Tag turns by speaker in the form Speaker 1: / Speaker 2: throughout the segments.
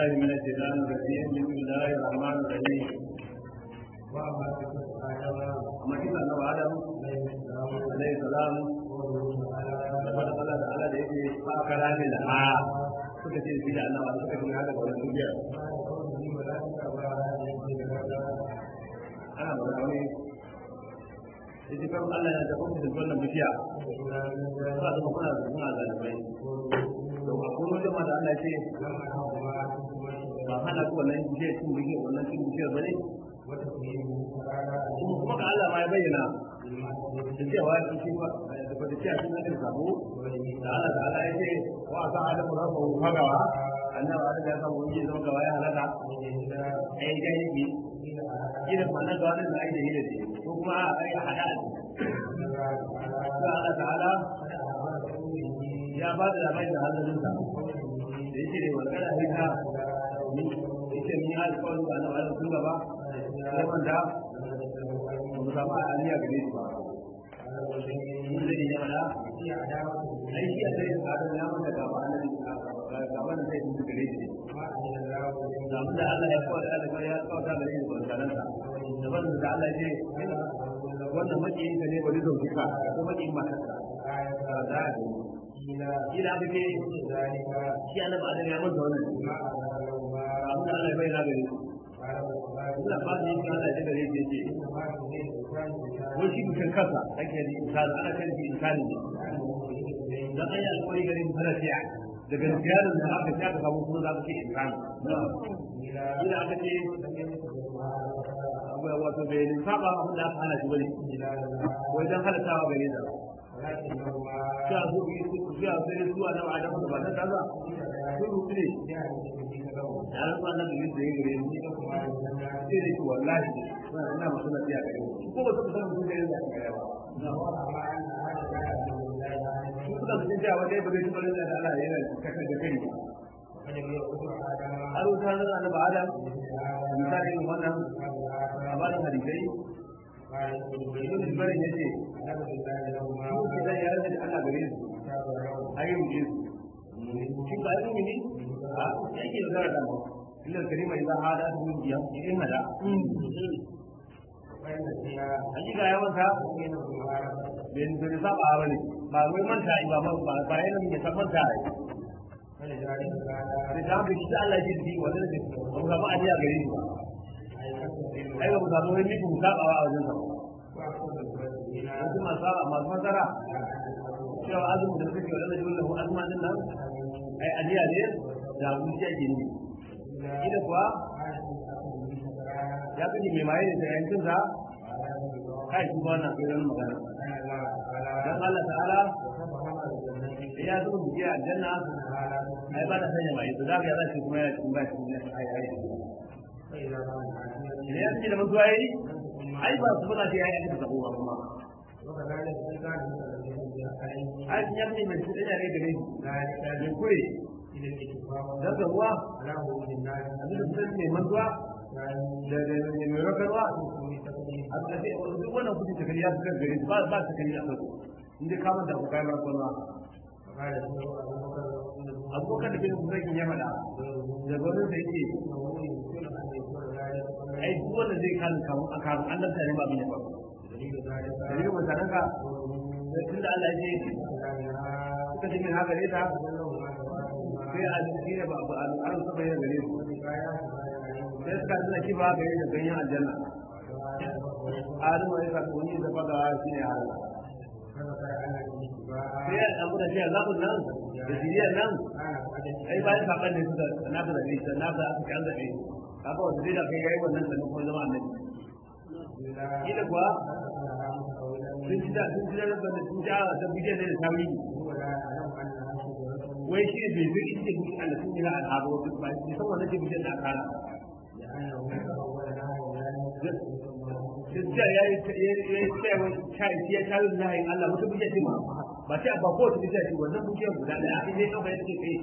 Speaker 1: بالله من الشيطان الرجيم بسم الله الرحمن الرحيم
Speaker 2: وأما قصة آدم
Speaker 1: أما كنا أنه آدم
Speaker 2: عليه السلام
Speaker 1: عليه السلام
Speaker 2: قوله تعالى
Speaker 1: لقد قال تعالى da yake ba karamin da a suka ce shi da annabawa suka ce haka ga wani duniya
Speaker 2: ما يكون لي ولا تتبع هذه الكتاب
Speaker 1: ana magana wani yace kan Allah ya tafi da wannan bishiya
Speaker 2: وإلى من
Speaker 1: ba
Speaker 2: ذلك
Speaker 1: da kuma da suna zalibai to a kuma da Allah ya ce
Speaker 2: لم أنهما ثم
Speaker 1: ba hana ku wannan bishiya cin bishiya wannan cin bishiyar bane
Speaker 2: وتقييمه تعالى
Speaker 1: kuma kuma ga Allah ma ya bayyana
Speaker 2: بالمعصية
Speaker 1: da cewa ya ce ba da ba da cewa sun hadin sabo da Allah ta'ala ya ce wa sa adam rabbu fagawa annabi adam ya samu wani zama gawa ya halaka ai ga yake idan ma na gawa da ai da hile ne ko kuma a ai hada da Allah ta'ala ya ba da labarin da halin sa da yake ne wannan hita yake ni alƙawarin da annabi sun gaba sai wanda mu samu aliyya gare shi ba mun da ya fada ai shi a sai adam ya manta gaba annabi gaba da zai yi gare shi da abin da Allah ya kawo da Allah ya kawo da gare shi ba sanan sa da wannan da Allah ya ce wannan makiyin ka ne bari zauki ka ko makiyin matarka da ila aka ce shi annabi adam ya manta wannan abin da Allah ya bayyana gare shi ina ba da yake Allah ya gare shi yake wai shi mutum kansa ake da insani ana kan shi insani ne dan ayi alƙawari gare mu fara fiya daga ziyarar da aka ta samu kuma za ka ce insani ila aka ce abu wato bai ne saba abin da aka hana shi bane wajen halattawa gare ta shi a zo shi a sai zuwa na adam da ba ta kaza sun rutu ne ya rantsa na da yadda ya gare ni sai da shi wallahi ina masu na fiya gare ni ko ba su san mutum da yadda aka gare ba su suka mutum cewa wanda ya bude shi bane da Allah yana kakar da kai har wuta na da annabi adam misali irin wannan a bayan hadisai ibn Jibarin ya ce su ke zai yare da Allah gare su ayi mu su shi ba yi mini a yake da zara dama illa karima idan hada su biya idan hada hakika ya manta bin bin saba ba ne ba wai manta ba ba ba yana mai san manta ai da ta bi shi Allah ya ji wanda ne ba mu samu adiya gare shi ba ai ba mu samu wani mutum saba a wajen sa wasu masu saba masu masara cewa azumin da suke wadanda jimin lahu azuma din nan ai adiya ne da wuce ake ne ida kuwa ya kaji mai maye da yancin sa kai shi ba na kai wani magana dan Allah ta'ala ya zo mu je aljanna ai ba da sanya mai to da ga shi kuma ya cikin ba shi ne ai ai ne ya ce da mutuwa yi ai ba su bana ce ya yi ta kuma kuma ai shi ya ce mai shi da ne gare shi ne kure da ga ruwa abin da sun ne mantuwa da da ne mai rakarwa a da ce duk wannan kudi ta kariya suka gare ba ba ta kariya a kansu inda ka manta ku kai rakarwa abokan da bin zagin ya faɗa da gwanin da yake ai duk wanda zai kan kamun a kamun an lanta ne ba bin ya faru dalilin mutanen ka tun da Allah ya ce suka ce min haka ne ta sai a jiki ne ba ba an saba yin gare su sai suka tuna ki ba gare da ganyen aljanna adamu ya sa wani da faga shi ne halala sai ya abu da jiya zabun nan da jiriyar nan ai bayan saban ne suka na da zabe ta na da aka kan zabe haka wanda zai da kai yayi wannan sanin kuma zama annabi kila kuwa sun ji da sun ji da rabban da sun ji ala da bidiyar da sawi wai shi bai zai ita da Allah sun yi na al'adu wasu ba shi san wannan ce bidiyar da aka hana gaskiya ya yi tsayawa ya tayi lahin Allah wata bidiyar ce ma ba sai ba ko ta bidiyar ce wannan bidiyar guda daya in dai dauka yake kai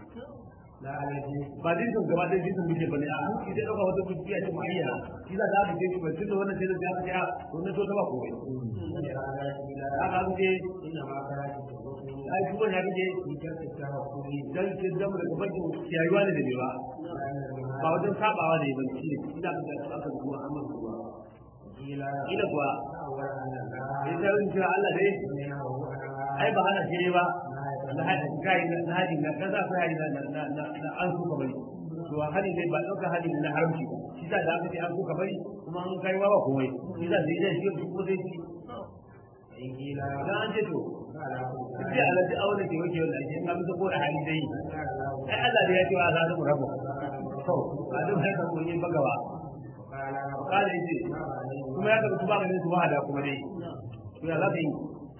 Speaker 1: ba zai son gaba da jisun bidiyar bane a hanci zai dauka wata bidiyar ce ma'ayya shi za ta haka ce ba tun da wannan sai da ya ya wannan to ta ba ko bai haka ce ai kuma ya kake dan kin da mu daga bakin ciyayuwa ne da bai ba ba wajen sabawa da yaban shi ne ina da aka zuwa amma zuwa ila kuwa sai ta rin cewa Allah dai ai ba hana shi ne ba na hadin kai na hadin na kaza ko hadin na na na an suka bari to hadin dai ba dauka hadin na haramci ba shi da aka ce an suka bari kuma an kai wa ba komai shi da zai shi ko zai ci dan an ce to sai Allah da aure ke wake wannan shi an bisa ko da hali dai ai Allah da ya ce wa za mu rabu to ba duk haka ko yin bagawa kala yace kuma ya tabbata ba ganin su ba da kuma dai to ya za ka yi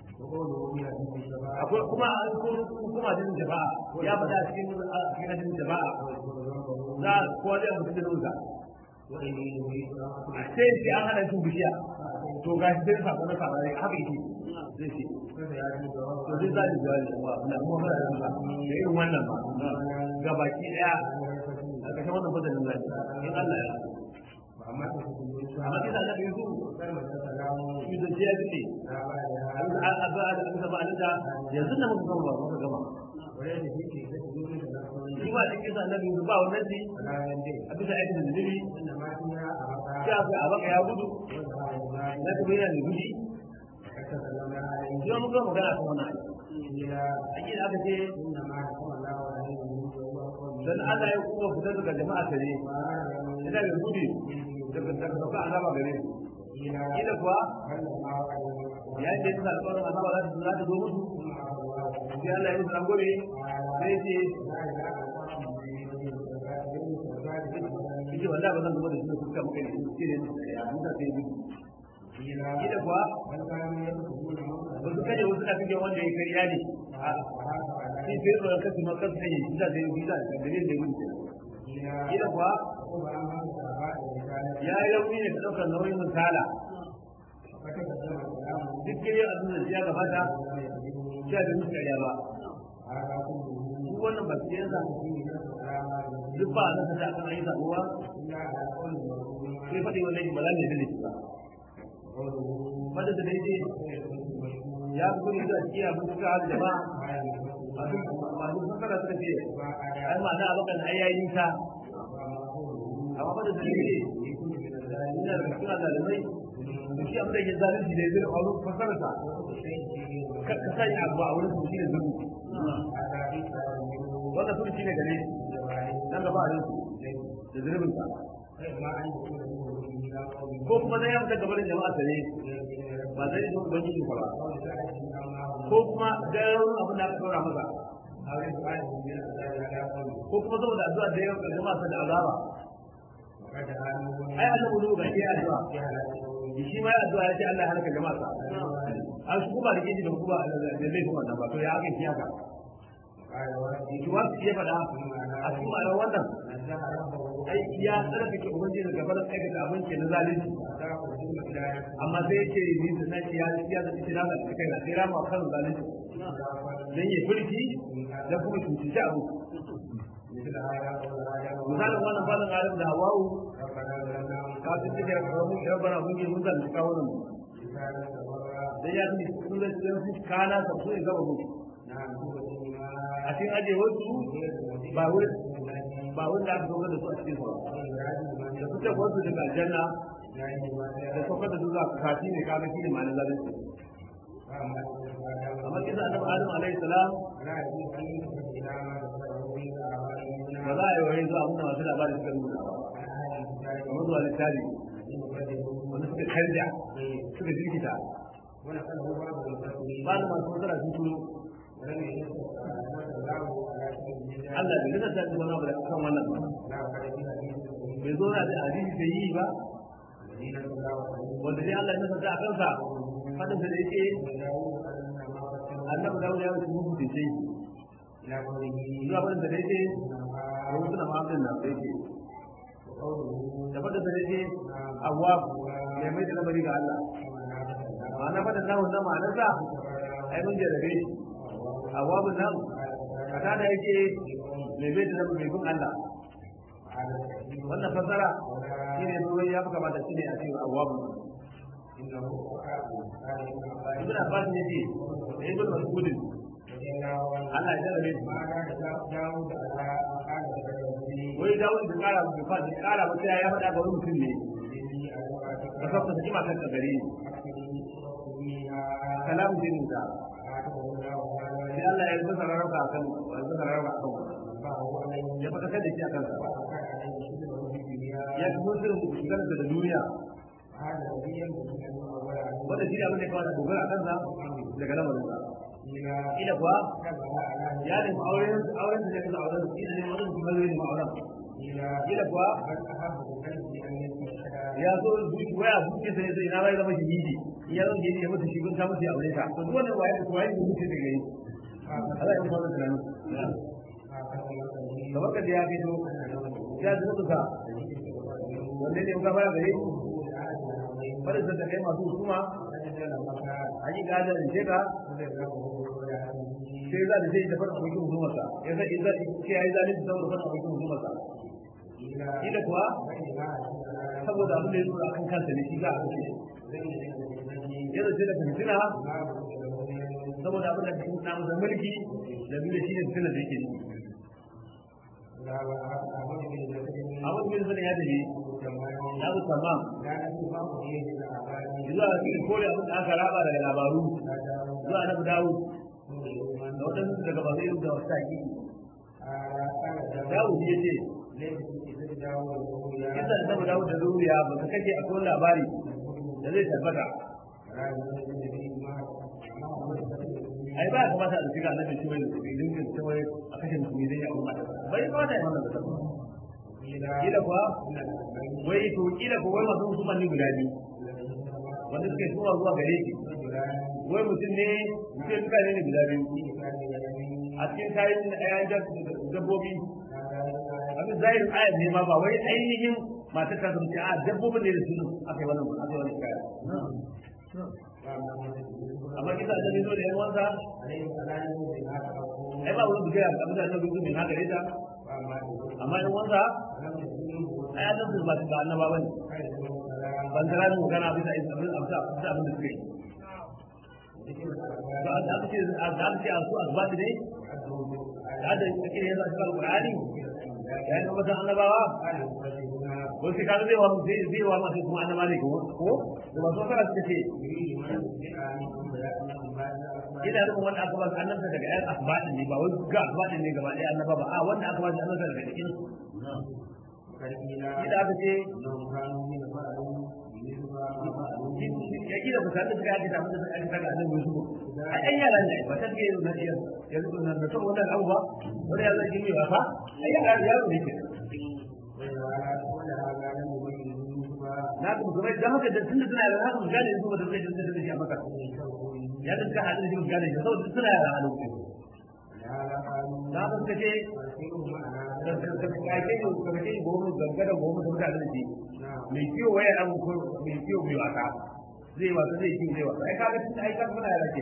Speaker 1: akwai kuma an kuma jin jama'a ya faɗa cikin cikin jin jama'a za ko da mutum da nuna sai sai an hana shi bishiya to ga shi sai sako na saba ne haka yake zai ce to zai zai jawabi kuma na kuma fara da ba da irin wannan ba ga baki daya a ƙarshen wannan fadalin zai in Allah ya amma kisa da yanzu shi da ya ji an a ba da an ba da yanzu da muka gama muka gama shi ba cikin sa annabi ba wannan ji a bisa aikin da nabi sai a a baka ya gudu na kuma yana da gudu shi ma muka magana kan wannan aiki da aka ce dan Allah ya kuma fitar daga jama'a tare ina da gudu daga daga sauka azaba gare su kila kuwa ya ce ta alƙawarin azaba za ta za ta zo musu sai Allah ya musu rangobe sai ce Ike wallahi ba zan zama da shi da kuka muka yi ce ne ya musa sai bi kila kuwa ba su kaje wasu na cikin wanda ya kariya ne shi sai tsoron kasu ma kasu kaje shi da zai yi da dalilin da ya gudu kila kuwa ya yi rauni ne ka ɗaukar nauyin misala duk gire a duniya ya gabata ya da musu ƙarya ba duk wannan ba su yanzu duk ba a nasa da akan ayi sabuwa sai faɗi wannan yi mala ne da ne ba wanda da daidai ya fi gudu da cikin abin suka hada jama'a masu sakara suka ce ai ma'ana abokan ai yayi nisa amma ba da dalili ina da cikin zalimai da shi abin da ke zalunci da zai faru fasarsa ka sanya abu a wurin su shi ne zuru wanda sun shi ne gare nan gaba a rinsu da zurbin sa ko kuma zai yamta gabanin jama'a ta ne ba zai yi zuwa ubangiji ba ko kuma gairar abin da aka ɗora masa ko kuma saboda addu'a da yawan jama'a da azaba ai Allah mu ga ke addu'a shi ma addu'a ya ce Allah ya halaka jama'a sa an shi kuma da kiji da kuma da zai kuma nan ba to ya aka shi haka shi wa shi ya fada a cikin ma'anar wannan ai ya sarrafa ke ubangiji daga barin aikata abin ke na zalunci amma sai yake ni da nake ya ya da shi na da kai na sai rama kan zalunci dan yi fulki da kuma cuci abu misalin wannan falin alim da hawawu kafin da ya kawo mun yau bana mun yi mun zan kawo nan da ya fi sun da sun fi kana sa su gaba mu a cikin aje wasu ba wai ba wanda aka zo da su a cikin sa da suka wasu daga aljanna da suka da zuwa kafi ne kaga shi ne ma'anar zalunci amma kisa annabi adam alaihi salam ba za a yi wani zuwa abinda masu labarin suka nuna ba kamar zuwa littafi wanda suka canja suka jirkita ba da masu matsala sun turo Allah bai nuna tafi wani abu da kan wannan ba bai zo na da hadisi da yi ba wanda dai Allah ya nasa a kansa fadin da yake annabi dawo ya wuce mutu da shi zuwa fadin da yake ya wuce na ma'amdin na da yake da fadin da yake awwa ya mai da lamari ga Allah ma'ana fadin na wannan ma'anarsa ai mun jarabe shi awwa bin nan kata da yake mai mai da lamari bin Allah wannan fasara shi ne ruwan ya fi kamata shi ne a cewa awwa bin ibn abbas ne ce da ibn mas'ud Allah ya jarabe su wai dawo da kara da fa da kara ba sai ya faɗa ga wani mutum ne ka sabta ta kima kan gare ni kalamu dinin da sai Allah ya zuba rarraba akan ya zuba rarraba akan ya faɗa da shi akan sa ya kuma sirrin ku shigar da duniya wanda shi ne abin da kawai da dogara a kansa daga lamarin sa ila kuwa ya nemi auren auren da zai kasa auren shi ne wani kuma zai nemi auren ila kuwa ya zo zuci waya zuci sai sai na bai zama shahidi in ya zama shahidi ya mutu shi kun ta mutu ya aure ta to duk wannan waye da waye da mutu da gari Allah ya fara tunanin kamar ka ya fito ya zuba ka wanda ne ka fara gare bari da kai masu hukuma a yi gada da sheka sai za da sai da fara abokin hukumarsa ya sai in za ce ya yi zalunci saboda fara abokin hukumarsa ila kuwa saboda abin da ya zo akan kansa ne shi za a kashe ya zace da fitina saboda abin da ya na masa mulki da biyu da shi ne fitina da yake ciki abin da ya zane ya tafi ya zo tamam zuwa cikin kore abin da aka raba daga labaru zuwa na dawo da waɗansu daga ba zai da wasu taƙi dawo ya ce kisa da zama dawo da zuriya ba ka kake akwai labari da zai tabbata ai ba kamata a shiga annabi shi wai da dingin ta wai a kashe musulmi dai ya umma bai kamata ya wannan da kila kuwa wai to kila ko wai masu musulman ne guda biyu wanda suke zuwa zuwa gare shi wai mutum ne mutum suka ne guda biyu a cikin kayan ayan dabbobi abin zahirin ayat ne ma ba wai ainihin matar ta zama a dabbobin ne da su aka yi wannan aka yi wannan kaya amma kisa da ne zo da yan wansa ai ba wani bugaya abin da ta gudu min haka ne ta amma yan wansa ai an zama ba ba annaba bane ban tara mu kana bisa abin abin abin da suke yi to a da ce a da ce a su azbati ne da da kike yanzu a cikin alqur'ani ya yi mata annabawa ko shi kaga zai wa zai zai wa masu kuma annaba ne ko ko da ba so kara suka ce ina da wanda aka ba annabta daga ayan asbatin ne ba wai ga asbatin ne gaba ɗaya annaba ba a wanda aka ba shi annabta daga cikin ida aka ce ya kila ku sanda suka yaki tafi da suka yaki daga annabi Yusuf ai ɗan yara ne ba ta ke na iya ya zuba na da saboda wannan abu ba wani ya zai gimi wasa ai yara yaro ne ke na kuma kuma idan haka da tunda suna yara haka gane su ba da zai da shi a maka ya da ka hadin shi gane shi saboda suna yara a lokacin na ka suka ce da ka kake yi ka kake yi gomu gangada gomu da mutane da shi mai kiwo waya abu ko mai kiwo mai wasa zai wasa zai kiwo zai wasa ai kaga tun ai kaga muna yara ke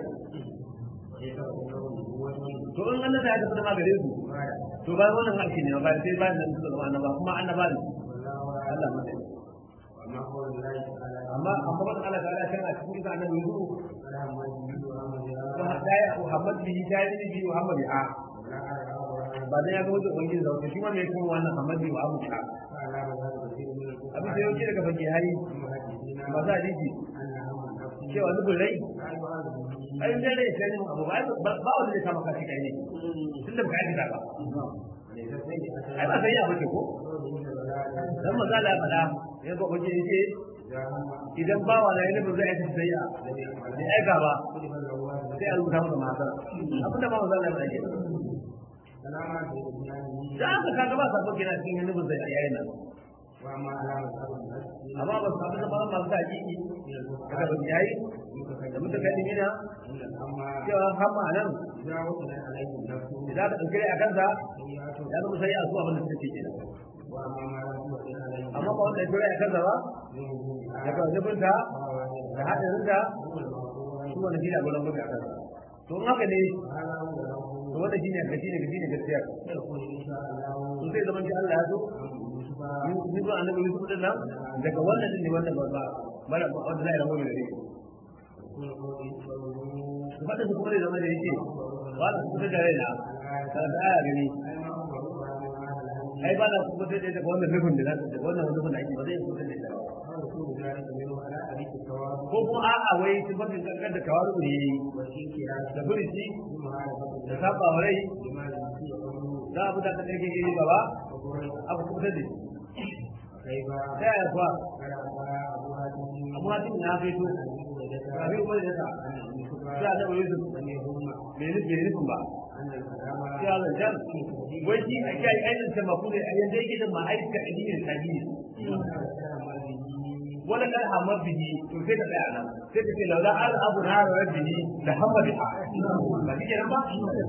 Speaker 1: to in Allah ya tafi da magare su to ba wannan haƙƙi ne ba sai ba nan su zama annaba kuma annaba ne Allah ma dai amma amma ban Allah ta Allah kana cikin ka annabi Yusuf kuma dai Muhammad bi dai bi Muhammad a ba dan ya ga wajen ubangiji da shi ma mai kuma wannan Muhammad bi Muhammad a abin da yauke daga fage hari ba za a jiki cewa nufin rai ai da rai sai ne abu ba ba wanda zai kama kashi kai ne tunda ba ka yi ba ai ba sai ya bace ko dan maza la fada ya ga waje yake idan ba wa lai nufin zai aika sai ya ne aika ba sai a rubuta masa masara abin da ba maza la fada ke da aka kaga ba sabon gina cikin nufin zai yayin nan amma ba su samu zama masu hakiki daga ban yayi da muka kai mina cewa hamma nan idan ka ɗauke a kansa ya zama sai a zuwa abin da suka ce kenan amma ba wanda ya tura a kansa ba daga zubinta da haɗarinta su wanda shi ne abin lambar a kansa to in haka ne to wanda shi ne gashi ne gashi ne gaskiya to sai zaman shi Allah ya so ni ba annabi Yusuf din nan daga wannan din ne wannan ba mara wanda zai rabu da shi fadin su kuma da zama da yake ba na kusa da raina ta da aya gani ai ba na kusa da daga wannan nufin da za ta daga wannan nufin da ake ba zai kusa da ita ko kuma a'a wai sifatin kankan da kawaru ne da furici da saba wa rai za a buta ta ɗauke iri gaba abu kusa da ta yaya kuwa amma tun ya kai to abin kuma da ta sai a taɓa yusuf bai nufin ba sai a zancen wai shi a kiyaye ainihin sama kuma a yanzu yake da ma'aikata addinin addini wala kan hamar bihi to sai ka tsaya nan sai ka ce laula al abu na rabbihi da hamma biha ba shi kenan ba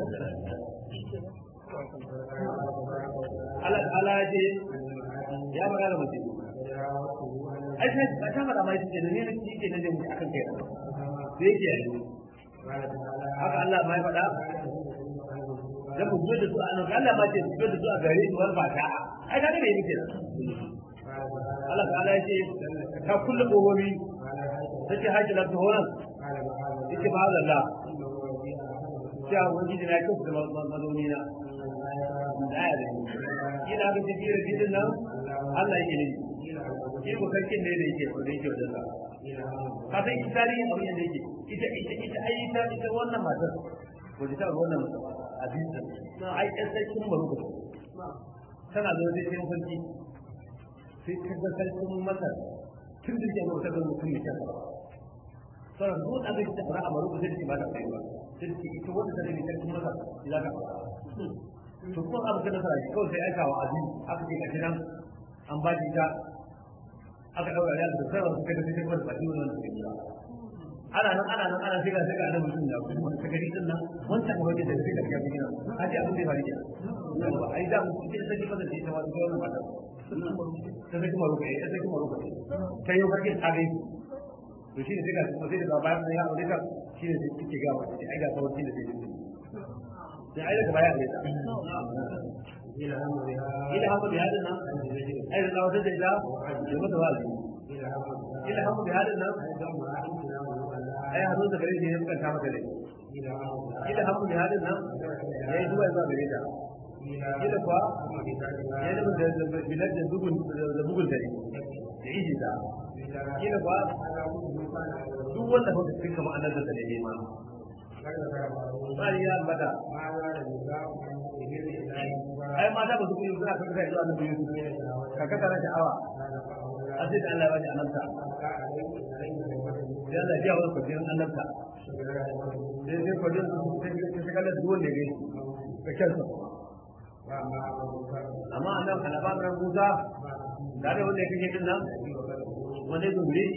Speaker 1: Allah ta'ala ya ce ya magana mutum ai sai ba ta fada mai ce ne ne shi ke nan da mutum akan kai sai yake yi haka Allah mai faɗa da mu da su a nan Allah ma ce su da su a gare su wal fata ai kaga ne yake Allah ta'ala ya ce ta kulle gogobi take haƙi da ta horon yake ba Allah sai a wani da ya kafa da mazauni na da ya da ina ga tafiyar gidan nan Allah yake ne shi ko sarkin ne da yake da yake wajen sa ka san ita tarihin abin da yake ita ita ita ai ita ita wannan matar ko ta wannan abin da ai ɗan sarkin maruka tana zo sai sai sarki sai ka ga sarkin masar tun da yake ta ga mutum ne kan sauran duk abin da fara a maruka sai ta ba ta kai ba sai ta ita wanda ta rage sarkin masar za ka to ko abu da nasara shi kawai sai aika wa azim aka ce ka kiran an ba shi ta aka daura ya da sarrafa suka da sai kuma da baki wannan da kira ana nan ana nan ana shiga shiga nan mutum da kuma ta gari din nan wancan kuma da sai da ga gina haji abin da ya faru kenan ai da mutum sai sai kuma da shi ta wani wannan mata ta sai kuma rubuce ta sai kuma rubuce ta yi farke ta gai to shi ne sai ga kuma sai da bayan ya aure ka shi ne sai kike ga wata ai ga sauki da sai sai ai daga baya ne ta ila hamu bi hadin nan ai da wata da ita da mata wali ila hamu bi hadin nan ai hado da gare shi ne suka ta mata dai ila hamu bi hadin nan yayi zuwa zuwa gare ta ila kuwa ya da da bilad da bugun da bugun dare da iji ta ila kuwa duk wanda ba su kama annabi da ne ma ya bada ai mata ba su kuma suna kan kai zuwa annabi Yusuf ka kaka na sha'awa a sai da Allah ya bani annabta sai Allah ya wani kwajin annabta sai sai kwajin su sai ka shiga da duwan da gai ka kyansa amma annabi kana ba ran Musa da da wanda kake din nan wanda zuri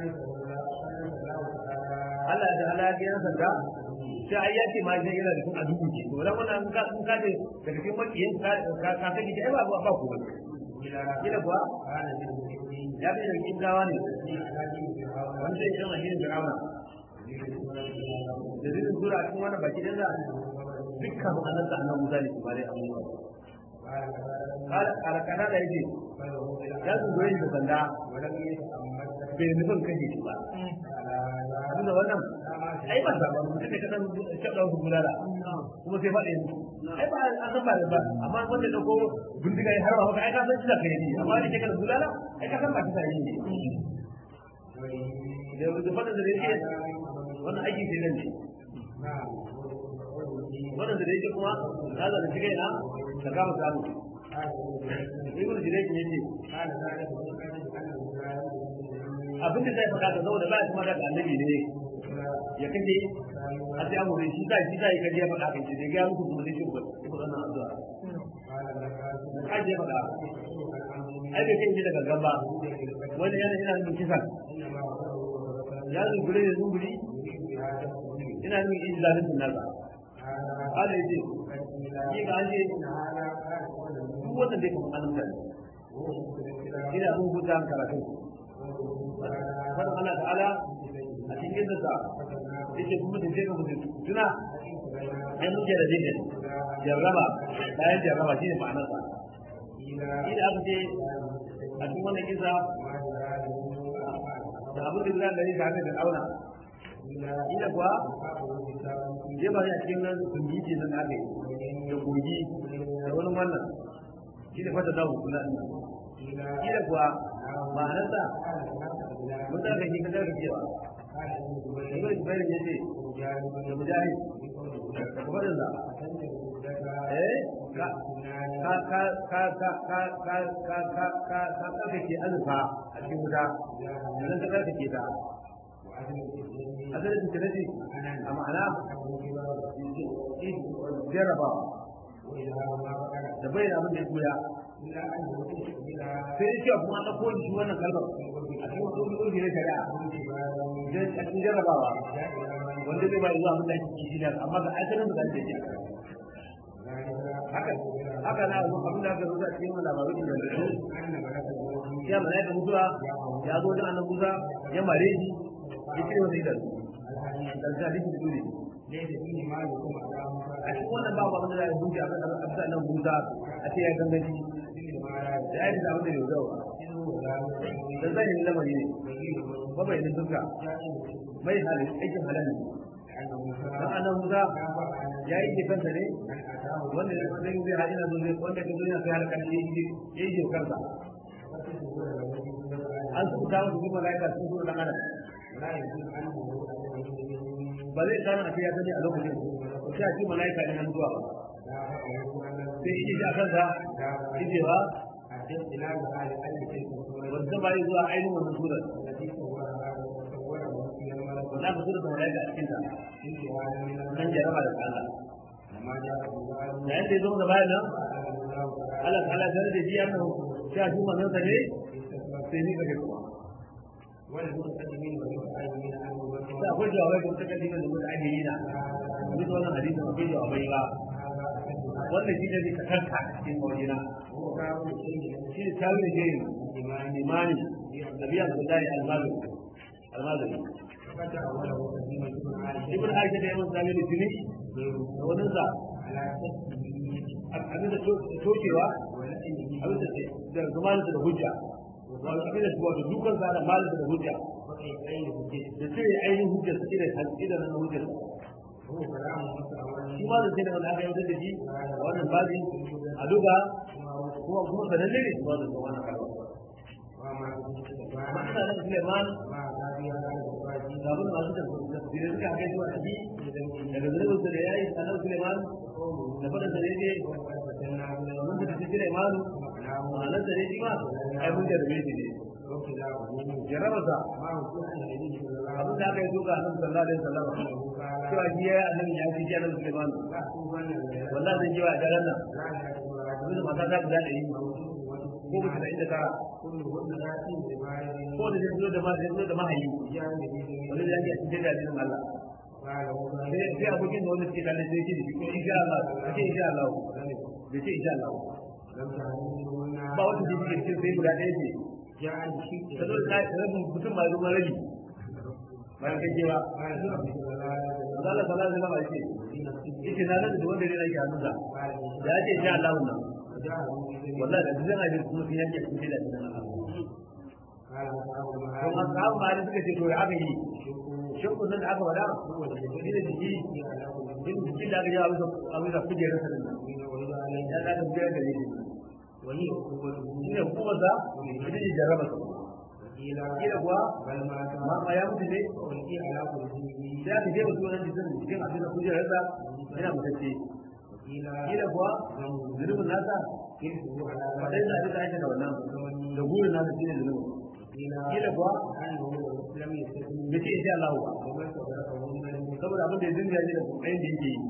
Speaker 1: Allah da Allah ya yi sanda sai ai yake ma sai yana da kun adubu ce to dan wannan ka kun ka ce daga cikin makiyin ka ka ka kake ai ba ba ku kila kuwa ya bi da cikin gawa ne wani sai irin ahirin fir'auna da zai zura cikin wannan baki din da dukkan annan da annan musa ne ba dai amma kala kala kana da yake ya zuwa yin da sanda bai nufin kashe shi ba abinda wannan ai ba zaɓa mutum da kasan shaɗa wasu bulala kuma sai faɗa yanzu ai ba an san ba da ba amma wanda da ko bindiga ya harba maka ai ka san shi da kai ne amma da ke kan bulala ai ka san ba kisa yi ne da da faɗa da yake wannan aiki sai nan ne wannan da yake kuma ya zana shi kaina ka kama samu ibn jirage ne ce abin da zai faɗa da saboda ba ya kuma daga annabi ne ya kace a sai amure shi zai shi zai kaje ya faɗa kan shi da ga muku kuma sai shi ba ko wannan addu'a ai ya faɗa ai bai kai daga gaba wani yana ina nufin kisa ya zungure da zunguri ina nufin in zalimin nasa ala yace shi ga an ce duk wanda zai kuma annabi ina abin huta karatu wannan Allah ta'ala a cikin da sa yake kuma da jeka mutum tuna ai muke da jeka jarraba bayan jarraba shine ma'anar sa ina aka ce a cikin wannan kisa da abin da zan gani tare da auna ina kuwa je ba ya cikin nan kungiji nan aka yi da kogi da wani wannan shi ne fata zamu kula ina shi da kuwa ma'anarsa mun tsaka shi ka tsaka cewa ibn jubair ya ce da mujahid da kuma da eh ka ka ka ka ka ka ka ka ka ka ka tsaka ke alfa a cikin wuta idan ka tsaka ke ta asalin tinati a ma'ana jarabawa da bai da abin da ya koya sai ya ce kuma an ɗauko shi wannan kalmar a cikin wasu ƙulƙulki na shari'a a cikin jarrabawa wanda zai ba zuwa abin da ake kishi da amma ga asalin da zai ce haka haka na zo abin da aka zo a cikin labarai da su ya malaika mutuwa ya zo da annabi Musa ya mare shi ya cire wani idan da hadisi da dole a cikin wannan babu abin da za a hukunci a kan abin nan Musa a ce ya gangaci da ya da abin da ya zo da zai yi lamari ne ba bai da duka mai halin aikin halal ne dan annan Musa ya yi ke kansa ne wanda ya zai zai haɗi na zo zai wanda ke zo yana kai halakar ya yi ke kansa an su ta wasu kuma laika sun zo dan adam ba zai kana a ya sani a lokacin sai a ci malaika ne nan zuwa sai shi a kansa shi ba wanda ba yi zuwa ainihin wannan surar wanda ka surar da malaika a cikinta nan jaraba da Allah da yadda ya zo da bayan nan Allah ta Allah da ji annahu sha shi manzon sa ne sai ni kake kuma
Speaker 2: wanda suka sani mini wani mutane na annobar
Speaker 1: sai akwai jawabai da suka dima da mutane na bisa wannan hadisin akwai jawabai ba wannan shi ne ka karka cikin mawajina shi ne tawi da jeri imani nabiya abdullahi almazu almazu ibn aisha da yawan sami da tuni da wani sa abin da tokewa abin da zamanin da hujja wato abin da wato dukan sa da malin da hujja da sai ainihin hujja su da hanci da nan hujja shi ma da sai da wanda aka yi da shi a wannan babin a duka kuma kuma sananne ne ba da wannan kalma amma ina da Suleiman da abin masu da tafsirai suka haka shi a ciki daga zunubin su da yayi annabi Suleiman da faɗin da ne mun da tafi Suleiman ma'anar da ne shi ma ai mun jarrabe shi ne jarraba sa abin da aka yi duka annabi sallallahu alaihi wasallam cewa shi ya annabi ya fi annabi Suleiman wallahi zan ji wa jaran nan abin da mata ta guda ɗari ko mutum da inda tara ko da zai zo da ma zai zo da mahayi wani da yake cikin da addinin Allah sai sai abokin da wanda suke kalle sai ce ko insha Allah sai insha Allah da ce insha Allah ba wanda ke cikin cikin sai guda ɗaya ce ta zo da rabin mutum ba zuwa rabi bayan kai kewa Allah sallallahu alaihi wasallam ce yake na da wanda ne yake hannunsa da ya ce insha Allah wannan wallahi da zan abin kuma sun yanke sun da nan kuma sahabu ma da suka ce to ya aka yi shakku nan da aka wada shi da jiki din jiki da aka yi abin abin da kuje rasa nan ya da da da ne wani shi ne kuma za shi ne jarraba su kila kuwa ma ma ya mutu ne sai aka je wasu wannan jikin jikin abin da kuje rasa yana mutacce kila kuwa zunubin nasa faɗin da abin da ake da wannan da burin nasa shine zunubin kila kuwa bai ce insha Allah ba saboda abin da ya dinga ne da kokarin da yake yi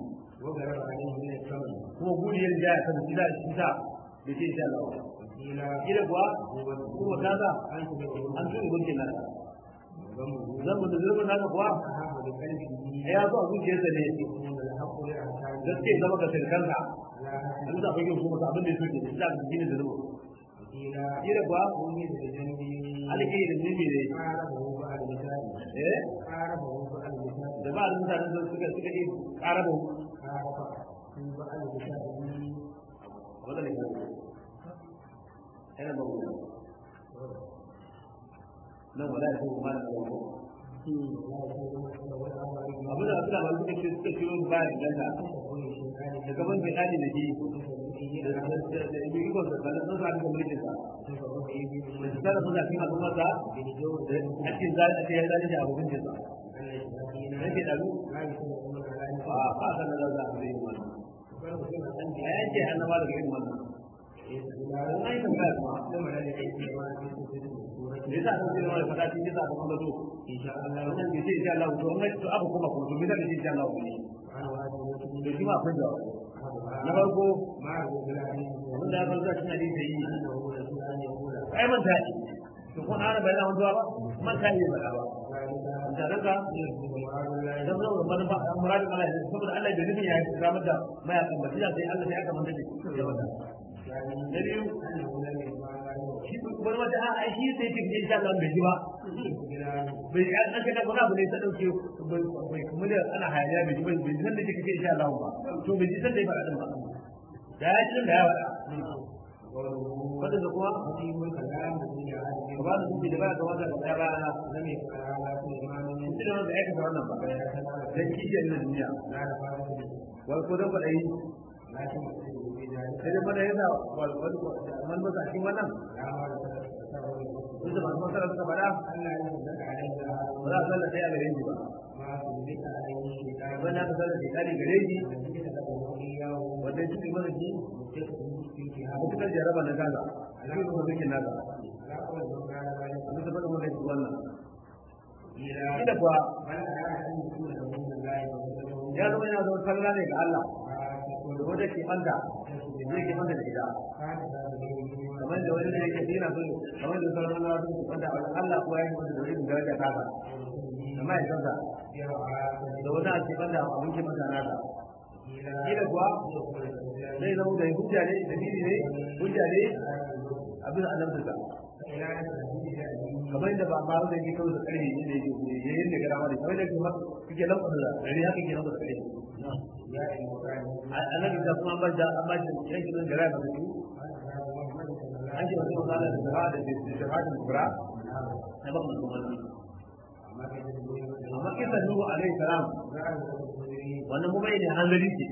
Speaker 1: kuma buri ya riga ya kan shi da shi sa bai ce insha Allah ba kila kuwa kuma kaza an tuni gunkin nasa zan da zunubin nasa kuwa ya zo a zuciyarsa ne gaske zama ga sirkanka an za ka yi kuma abin da ya soke da shi gini da zuwa kira kuwa alƙi da zubi ne eh da ba da mutanen da suka suka yi ƙaraba wanda ne yana ba mu nan wala ya kuma mana da wani abin da suna ba suka ce suka ciro ba ya ganta da gaban bai dani da shi da da ibi iko da kana sun sa da mulkin sa da su tsara suna cikin al'umma sa a cikin zai a cikin zai da abokin sa nake da lu a ba san da za a yi wannan a yanke annaba daga irin wannan wannan ita ba kuma da yasa an ce wani fada cikin yasa kuma zo insha Allah wannan bai ce insha Allah to an to abu kuma kuma to me zai insha Allah ne to shi ma akwai da na farko abin da ya farko cikin hadisi yi ai man ta yi to kun ana bayan wani ba man ta yi ba ba da daga dan zo da manufa muradin Allah saboda Allah bai nufin ya yi ramar da mayakan ba sai Allah sai aka manta da shi na biyu shi wani wata a shi sai ke insha Allah bai ji ba bai an aka da wani abu ne ta dauke bai kuma da ana hayaniya bai ji ba bai san da kike insha Allah ba to bai ji san da ya faɗa ba da ya ji da ya faɗa wanda da kuma ka ba da su da ba ka wanda da ba na zame shi da wanda ya ka wannan ba dan kike na duniya wai ko da faɗa sai dai mana yana man ba cikin wannan Bisa masu masara suka fada ba za a sallar sai a gare shi ba. Ba na ka sallar sai kare gare shi wanda ya cikin mana shi a mutukar jaraba na gaza a cikin kuma zikin nasa. A bisa faɗin mana shi wannan. Ina kuwa ya zama yana zama sallah ne ga Allah. Wanda ke ɓanta zai ke masa da ita kamar da wani da yake dina so kamar da sauran wani wasu wanda Allah kuwa yake masa da wani daraja ta ba amma ya sansa da wani ake banda abin ke masa nasa kila kuwa zai zama da hujja ne da dini ne hujja ne abin annabta kamar da ba ma da yake kawo da karfi ne yake yayin da gara ma da kamar da kuma kike lamba da dare haka ke lamba da karfi annabi da kuma ba da amma da yake da gara da su an ce wasu magana da shahada da shahada kubra na ba mu kuma amma kisa nuhu alaihi salam wannan kuma ne hanzari ce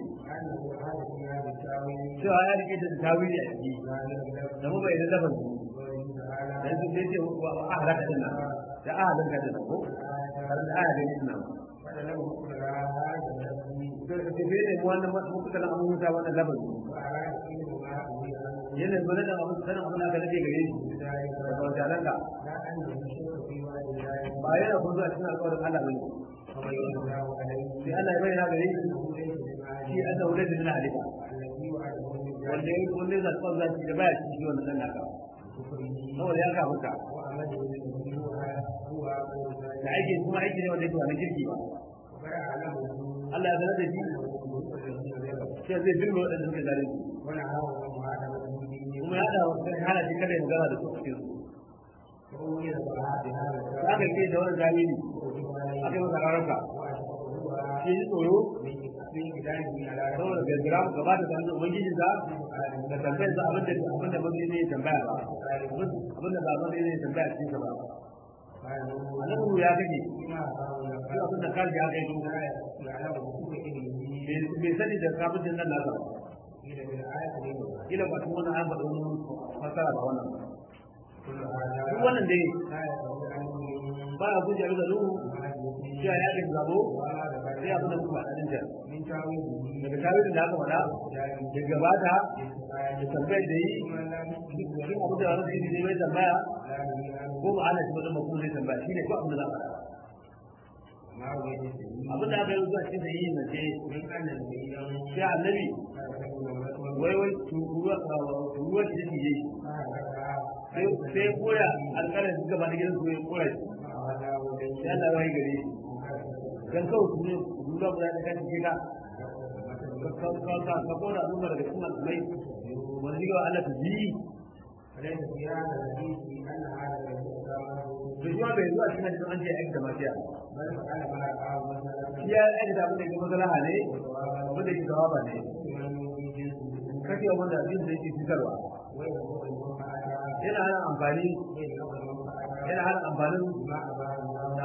Speaker 1: cewa ya rike da tawili a ciki da mu bai da daban da su ce ce wa ahlaka din nan da ahlaka din ko har da ahlaka din nan da ce bai ne wannan mutu kana amma muta wannan laban yana bane da abin sanin abin da aka nake gare shi da wajalan ka ba yana kuma zuwa cikin alƙawarin Allah bane sai Allah ya bayyana gare shi shi an da wurin da na halitta wanda ya wanda ya zaɓa zaki da baya cikin wannan dan naka saboda ya kafa ka da aiki kuma aiki ne wanda yake wani kirki ba Allah ya sanar da shi sai zai firme waɗanda suka zare su kuma ya da wasu hana shi kada ya magana da su cikin su aka ke da wani jami'i aka yi masa rarraka shi yi tsoro saboda gaggara gaba da sanin ubangiji za da tambayar za abin da abin da mazi ne tambaya ba abin da ba mazi ne tambaya cikin sa ba annabi ya kake shi abin da kaji ya kai bai sani da kafin nan nasa ba kila ba tun wani an faɗa wani fasara ba wannan duk wannan dai ba a gujewa da nuhu cewa ya ke zabo sai abin da kuma ɗanin ta daga tawilin da aka faɗa da gabata da tambayar da yi shi abin da wani zai mai tambaya ko ba ana shi wajen mafi zai tambaya shi ne ko abin da za a faɗa abin da aka yi zuwa cikin da yi na ce sai annabi wai wai ruwa ruwa da take yi sai koya alƙalar su gaba da gidan su ya kora shi sai Allah wai gare shi dan kawai su ne ruwa ba da kan kika ka ka ka ka kora ruwa daga cikin alƙalai wani ga Allah ta ji to shi bai zuwa cikin da an ce aiki da mafiya shi ya aiki da abin da ke maslaha ne abin da ke jawaba ne kake wanda abin da yake fitarwa yana hana amfani yana hana amfanin da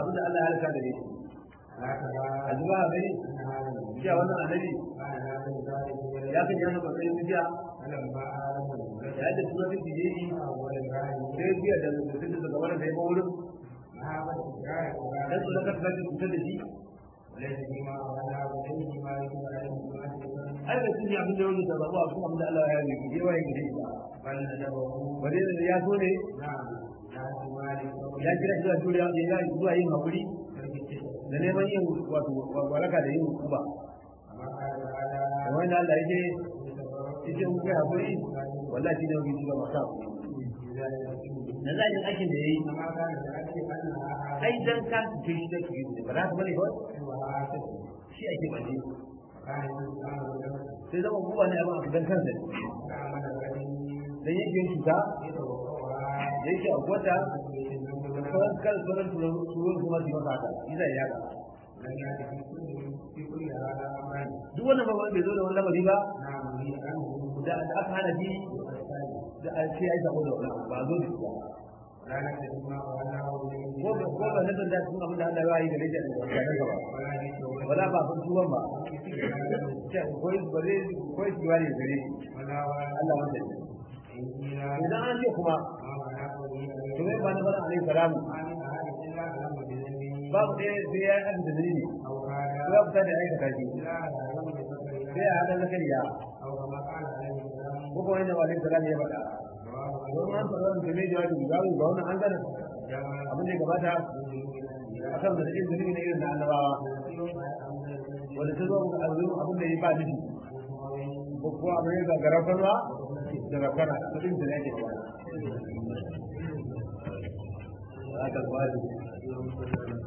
Speaker 1: abin da Allah ya halaka da shi
Speaker 2: لا ترى
Speaker 1: a zuba a gani
Speaker 2: أن هذا النبي
Speaker 1: cewa wannan annabi
Speaker 2: كان لا يزال
Speaker 1: ya kan yana matsayin bidiya
Speaker 2: فلما آلم الملك
Speaker 1: ya da tura duk da yi
Speaker 2: أول الرهن
Speaker 1: sai biya da mutum da daga wani da ya ba wurin
Speaker 2: مهابة إكراه
Speaker 1: dan su
Speaker 2: القرآن
Speaker 1: daga tsaka cutar da shi
Speaker 2: وليس فيما أولى إليه ما يجب عليه المؤسس
Speaker 1: ai da sun yi abin da yau da zaɓa a kuma abin da Allah ya yi ke wa yake da shi
Speaker 2: بل ندبه
Speaker 1: wani da ya so ne
Speaker 2: نعم لا مالك
Speaker 1: ya kira shi da juriya da ya yi zuwa yin haƙuri da neman yin wato waraka da yin hukuma
Speaker 2: كما قال تعالى
Speaker 1: kamar yadda Allah ya ce ita in kai haƙuri wallahi shi ne wani shi ba masu na za a yin aikin da ya yi
Speaker 2: كما كان ذلك أنها
Speaker 1: ai dan ka ce shi da ke yi ba za ka bane kawai
Speaker 2: وعاتق
Speaker 1: shi ake baje
Speaker 2: كان الإنسان له
Speaker 1: sai zama kuma ne abin a dan kansa ne
Speaker 2: تعمل الذي
Speaker 1: dan yake yin cuta
Speaker 2: يتوقعها
Speaker 1: da yake a gwada da sauran kan sauran turon kuma su yi masa haka shi zai yaga
Speaker 2: لم يأتي في كل في كل هذا أمران
Speaker 1: duk wannan ba bai zo da wani lamari ba
Speaker 2: نعم هي أنه
Speaker 1: da da aka hana shi da a ce ai sako da wannan ba zo da shi ba
Speaker 2: ولا نكتب ما وأنه
Speaker 1: ko ba ko ba nan da sun abin da Allah ya yi da rage da wannan gaba
Speaker 2: ولا يتوقع
Speaker 1: wala ba fa tuwan ba ce koi bare koi shi wani gare shi
Speaker 2: ولا ولا
Speaker 1: Allah wanda shi
Speaker 2: إنجيلا
Speaker 1: idan an ce kuma
Speaker 2: ما معناه
Speaker 1: to mai ba na bana alaihi salamu
Speaker 2: ما من أحد إلا علم بذنبه
Speaker 1: babu ɗaya sai ya yi abin da dalili
Speaker 2: أو
Speaker 1: ko
Speaker 2: كان
Speaker 1: ya fita da aikata shi
Speaker 2: إلا علم بفكر
Speaker 1: sai ya haɗa zakariya
Speaker 2: أو كما قال عليه السلام
Speaker 1: ko kuma yadda alaihi salamu ya faɗa
Speaker 2: رواه
Speaker 1: don an faɗa wani game da wajen zaru ga wannan an gana
Speaker 2: جمع
Speaker 1: abin da ya gabata a kan da cikin zunubi na irin na annabawa wanda ta zo a zuwa abin da ya ba nufi ko kuma abin ya gagara farwa da rafara kudin da yake gabata. Haka kwari.